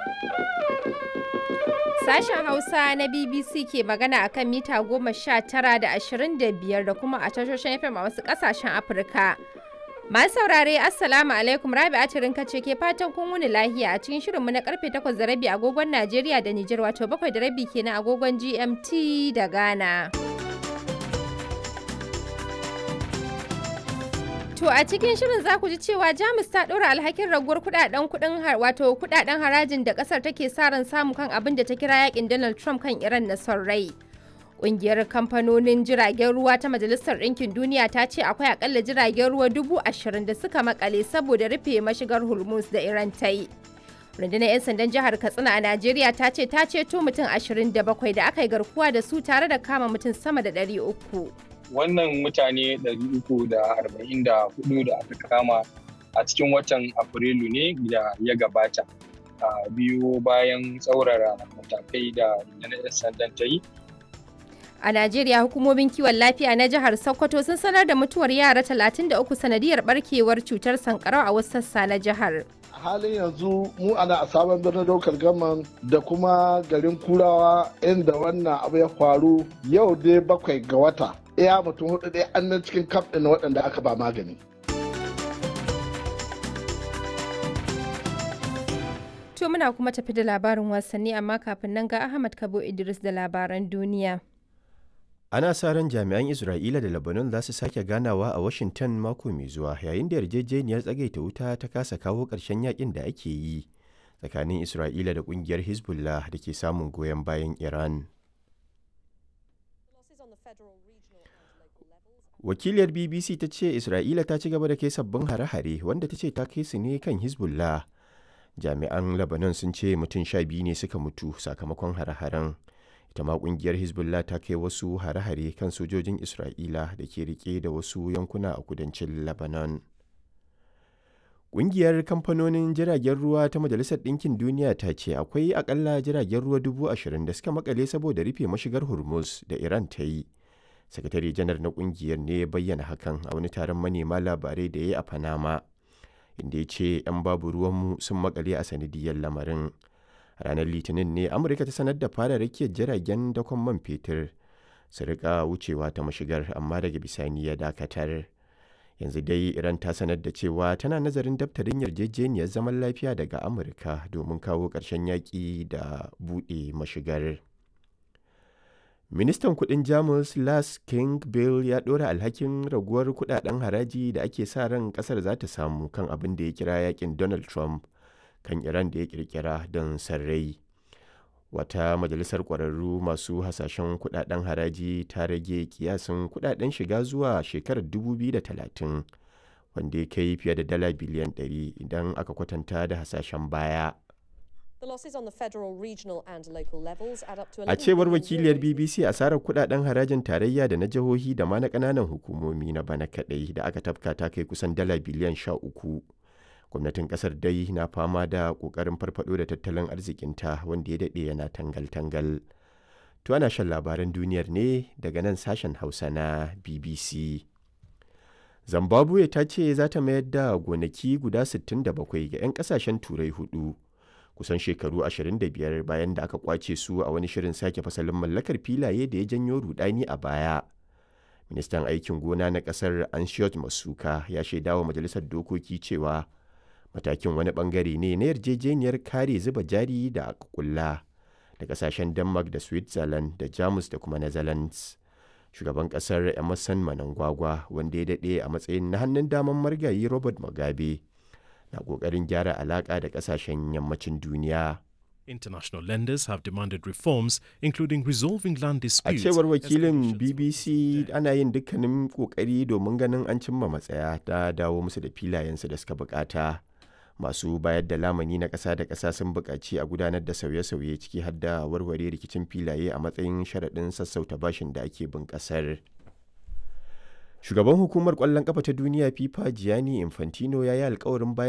Sashen Hausa na BBC ke magana a kan mita goma sha tara da ashirin da biyar da kuma a tashoshin FM a wasu ƙasashen Afirka. Masu saurare Assalamu alaikum Rabi Atirin ce ke fatan kun wuni lahiya a cikin shirinmu na karfe takwas da rabi agogon Najeriya da Nijar wato bakwai da rabi kenan agogon GMT da Ghana. To a cikin shirin za ku ji cewa Jamus ta ɗora alhakin raguwar kudaden kudin wato kudaden harajin da kasar take sa ran samu kan abin da ta kira yakin Donald Trump kan Iran na son rai. Ƙungiyar kamfanonin jiragen ruwa ta Majalisar Ɗinkin Duniya ta ce akwai akalla jiragen ruwa dubu ashirin da suka makale saboda rufe mashigar Hormuz da Iran ta yi. Rundunar 'yan sandan jihar Katsina a Najeriya ta ce ta ceto mutum ashirin da bakwai da aka yi garkuwa da su tare da kama mutum sama da ɗari uku. wannan mutane 344 da aka kama a cikin watan afrilu ne da ya gabata a biyu bayan tsaurara matakai da rundunar sandan ta yi a najeriya hukumomin kiwon lafiya na jihar sokoto sun sanar da mutuwar yara 33 sanadiyar barkewar cutar sankarau a wasu sassa na jihar a halin yanzu mu ana a sabon birnin daukar gaman da kuma garin kurawa inda wannan abu ya faru yau dai bakwai ga wata iya mutum hudu dai an nan cikin kaf ɗin waɗanda aka ba magani to muna kuma tafi da labarin wasanni amma kafin nan ga ahmad kabo idris da labaran duniya ana sa ran jami'an isra'ila da lebanon za su sake ganawa a washington mako mai zuwa yayin da yarjejeniyar tsagaita wuta ta kasa kawo ƙarshen yakin da ake yi tsakanin isra'ila da ƙungiyar hezbollah da ke samun goyon bayan iran wakiliyar bbc ta ce isra'ila ta ci gaba da kai sabbin hare-hare wanda ta ce ta kai su ne kan hezbollah jami'an lebanon sun ce mutum sha biyu ne suka mutu sakamakon hare-haren ita ma kungiyar hezbollah ta kai wasu hare-hare kan sojojin isra'ila da ke rike da wasu yankuna a kudancin lebanon Ƙungiyar kamfanonin jiragen ruwa ta Majalisar Ɗinkin Duniya ta ce akwai akalla jiragen ruwa dubu ashirin da suka makale saboda rufe mashigar Hormuz da Iran ta yi. Sakatare janar na ƙungiyar ne ya bayyana hakan a wani taron manema labarai da ya yi a Panama, inda ya ce 'yan babu ruwanmu sun makale a sanadiyar lamarin. ranar litinin ne amurka ta sanar da fara rakiyar jiragen dakon man fetur su rika wucewa ta mashigar amma daga bisani ya dakatar yanzu dai iran ta sanar da cewa tana nazarin daftarin yarjejeniyar zaman lafiya daga amurka domin kawo ƙarshen yaƙi da buɗe mashigar ministan kudin jamus las king bill ya ɗora alhakin raguwar kudaden haraji da ake sa ran ƙasar za ta samu kan abin da ya kira yakin donald trump kan iran da ya kirkira don sarrai wata majalisar ƙwararru masu hasashen kudaden haraji ta rage kiyasin kudaden shiga zuwa shekarar 2030 wanda ya kai fiye da dala biliyan 100 idan aka kwatanta da hasashen baya a cewar wakiliyar bbc asarar kudaden harajin tarayya da na jihohi da ma na kananan hukumomi na bana kadai da aka tafka ta kai kusan dala biliyan 13 gwamnatin kasar dai na fama da kokarin farfado da tattalin arzikinta wanda ya daɗe yana tangal-tangal to ana shan labaran duniyar ne daga nan sashen hausa na bbc zimbabwe ta ce za ta mayar da gonaki guda 67 ga 'yan kasashen turai hudu kusan shekaru 25 bayan da aka kwace su a wani shirin sake fasalin mallakar filaye da ya janyo rudani a baya ministan aikin gona na kasar anshiyot masuka ya shaidawa majalisar dokoki cewa matakin wani bangare ne na yarjejeniyar kare zuba jari da aka kulla da kasashen denmark da switzerland da jamus da kuma netherlands shugaban kasar emerson manangwagwa wanda ya daɗe a matsayin na hannun daman margayi robert mugabe na ƙoƙarin gyara alaƙa da kasashen yammacin duniya International lenders have demanded reforms, including resolving land disputes. A cewar wakilin BBC ana yin dukkanin kokari domin ganin an cimma matsaya ta dawo musu da filayensu da suka bukata. Masu bayar da lamani na ƙasa da ƙasa sun buƙaci a gudanar da sauye-sauye ciki har da warware rikicin filaye a matsayin sharaɗin sassauta bashin da ake bin ƙasar. Shugaban hukumar ƙwallon ƙafa ta duniya FIFA Gianni Infantino ya yi alkawarin bayar